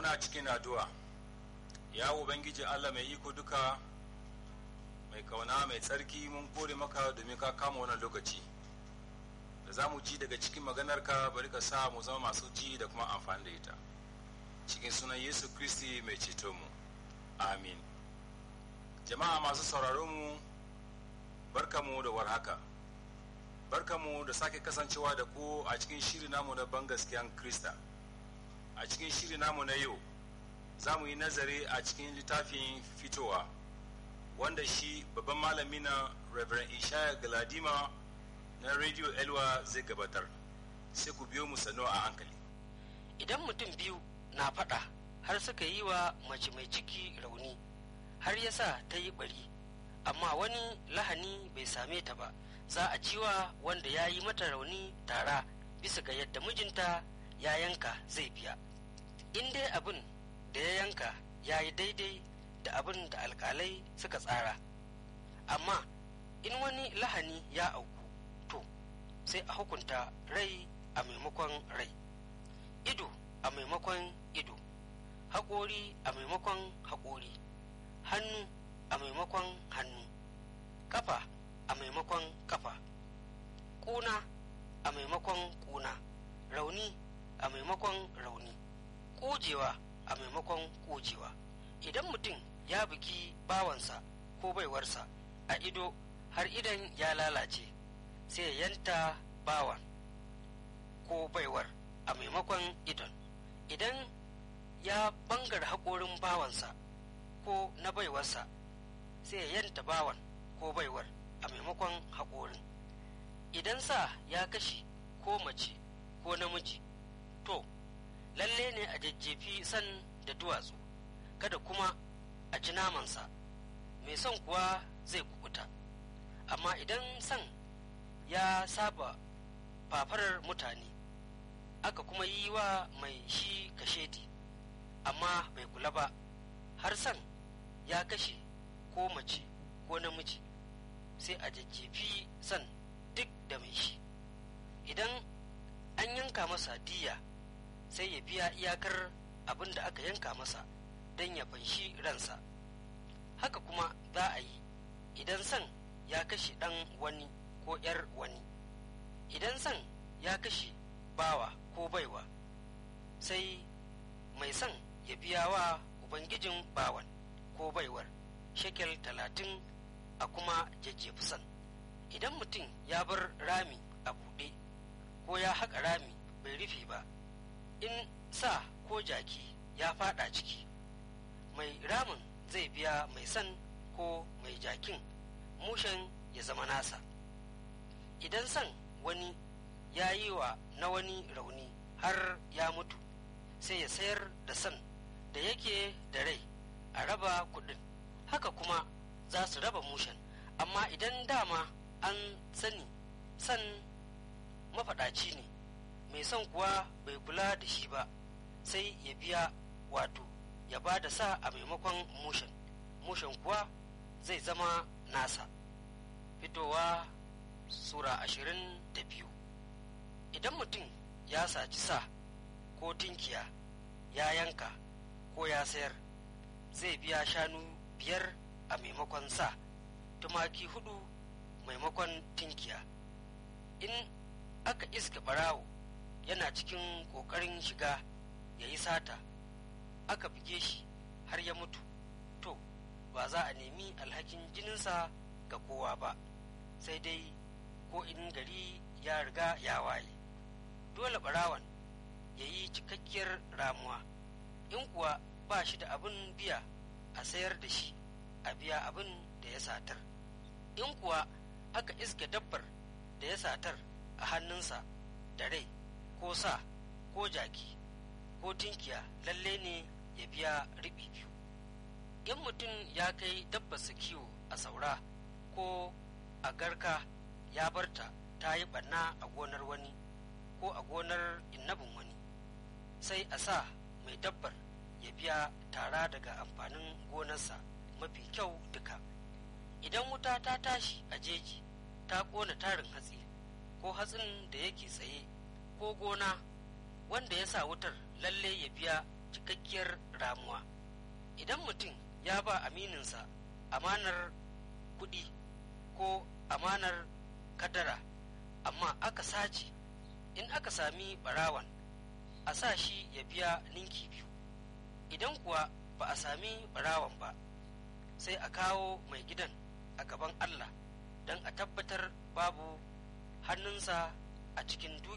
muna cikin addu'a ya ubangiji allah mai iko duka mai kauna mai tsarki mun kore maka domin ka kama wannan lokaci da za mu ji daga cikin maganarka bari ka sa mu zama masu ji da kuma amfani da ita cikin sunan yesu kristi mai ceto mu amin jama'a masu sauraron mu barkamu da warhaka barkamu da sake kasancewa da ku a cikin shiri namu na ban gaskiyan krista a cikin shiri namu na yau za mu yi nazari a cikin littafin fitowa wanda shi babban malami na reverend ishaya galadima na radio elwa zai gabatar sai ku biyo mu sannu a hankali idan mutum biyu na faɗa har suka yi wa mace mai ciki rauni har ya sa ta yi bari amma wani lahani bai same ta ba za a ciwa wanda ya yi mata rauni tara bisa ga yadda mijinta ya yanka zai biya in dai abin da ya yanka ya yi daidai da abin da alkalai suka tsara amma in wani lahani ya auku to sai a hukunta rai a maimakon rai ido a maimakon ido haƙori a maimakon haƙori hannu a maimakon hannu kafa a maimakon kafa ƙuna a maimakon ƙuna rauni a maimakon rauni ƙujewa a maimakon ƙujewa idan mutum ya bugi bawansa ko baiwarsa a ido har idan ya lalace sai ya yanta bawan ko baiwar a maimakon idon idan ya bangar haƙorin bawansa ko na baiwarsa sai ya yanta bawan ko baiwar a maimakon haƙorin idan sa ya kashe ko mace ko namiji to lalle ne a jajjefi san da duwatsu kada kuma a ci namansa mai son kuwa zai kukuta amma idan san ya saba fafarar mutane aka kuma yi wa mai shi kashedi amma bai kula ba har san ya kashe ko mace ko namiji sai a jajjefi san duk da mai shi idan an yanka masa diya sai ya biya iyakar abin da aka yanka masa don ya fanshi ransa haka kuma za a yi idan san ya kashe ɗan wani ko ‘yar wani idan san ya kashe bawa ko baiwa sai mai san ya biya wa ubangijin bawan ko baiwar shekel talatin a kuma jajjefi san idan mutum ya bar rami a buɗe ko ya haƙa rami bai rufe ba in sa ko jaki ya fada ciki mai ramin zai biya mai san ko mai jakin mushen ya zama nasa idan san wani ya yi wa na wani rauni har ya mutu sai ya sayar da san da yake da rai a raba kudin haka kuma za su raba mushen amma idan dama an sani san mafaɗaci ne mai son kuwa bai kula da shi ba sai ya biya wato ya ba da sa a maimakon mushen mushen kuwa zai zama nasa fitowa sura ashirin da biyu idan mutum ya saci sa ko tinkiya ya yanka ko ya sayar zai biya shanu biyar a maimakon sa tumaki hudu maimakon tinkiya in aka iska barawo yana cikin ƙoƙarin shiga ya yi sata aka buge shi har ya mutu to ba za a nemi alhakin jininsa ga kowa ba sai dai ko in gari ya riga ya waye dole barawan ya yi cikakkiyar ramuwa in kuwa ba shi da abin biya a sayar da shi a biya abin da ya satar in kuwa aka iske dabbar da ya satar a hannunsa da rai ko sa ko jaki ko tinkiya lalle ne ya biya riɓi biyu in mutum ya kai dabbarsa kiwo a saura ko a garka ya barta ta yi ɓanna a gonar wani ko a gonar innabin wani sai a sa mai dabbar ya biya tara daga amfanin gonarsa mafi kyau duka idan wuta ta tashi a jeji ta ƙona tarin hatsi ko hatsin da yake tsaye ko gona wanda ya sa wutar lalle ya biya cikakkiyar ramuwa idan mutum ya ba amininsa amanar kuɗi ko amanar kadara amma aka sace in aka sami barawan a sa shi ya biya ninki biyu idan kuwa ba a sami barawan ba sai a kawo mai gidan a gaban allah don a tabbatar babu hannunsa a cikin